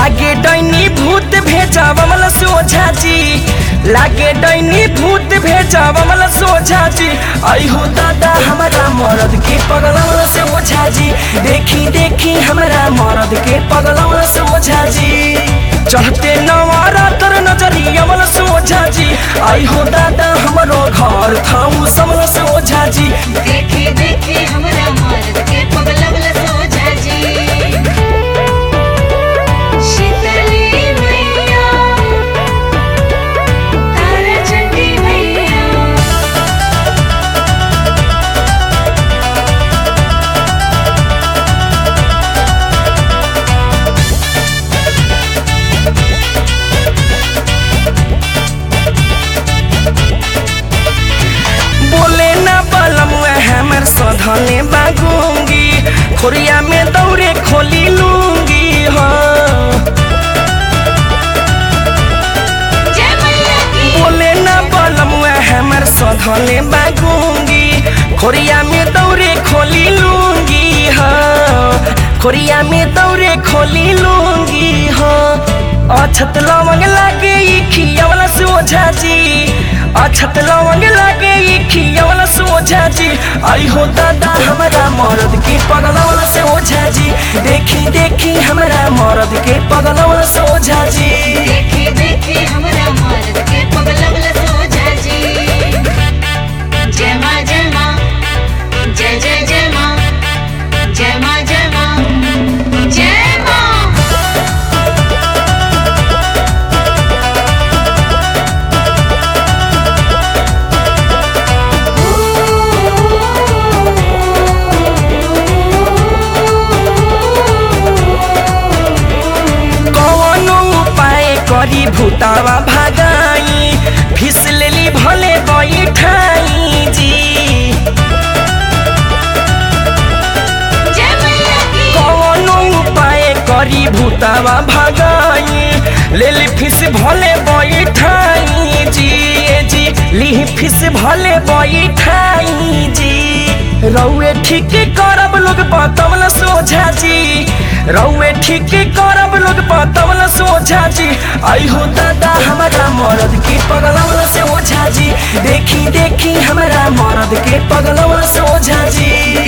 लागे डैनी भूत भेजा बमल सोझा जी लागे डैनी भूत भेजा बमल सोझा जी आई हो दादा हमारा मरद के पगलवल से ओझा जी देखी देखी हमारा मरद के पगलवल से ओझा जी चढ़ते नवारा तर नजरी अमल सोझा जी आई हो दादा हमारो घर थाऊ समल से ओझा जी देखे देखे हमरा मर्द के पगलवल सोझा जी शीतली मैया तारा चंडी मैया बोले ना बलम हमर सधने बागूंगी खोरिया में दौरे खोली लूंगी हाँ जय मैया की बोले ना बलम हमर सधने बागूंगी खोरिया में दौरे खोली लूंगी हाँ खोरिया में दौरे खोली लूंगी हाँ अछत लवंग लागे ई खियावला सोझा जी अछत लवंग लागे ई खियावला सोझा जी आई हो दादा हमारा मरद के पगलवला से ओझा जी देखी देखी हमारा मरद के पगलवला से ओझा जी देखे देखे हमरा मर्द के पगलवल सोझा जी जय माँ जय माँ जय जय जय माँ जय माँ जय माँ जय माँ कौनो उपाय करी भूतावा भागाई फिस लेली भले बैठाई जी जय मैया की कौनो उपाय करी भूतावा भागाई लेली फिस भले बैठाई जी ए जी लिही फिस भले बैठाई जी रौए ठीक करब लोग बतवल सोझा जी रौए ठीक करब लोग बतवल सोझा जी आई हो दादा हमारा मरद के पगलवल से ओझा जी देखी देखी हमारा मरद के पगलवल से ओझा जी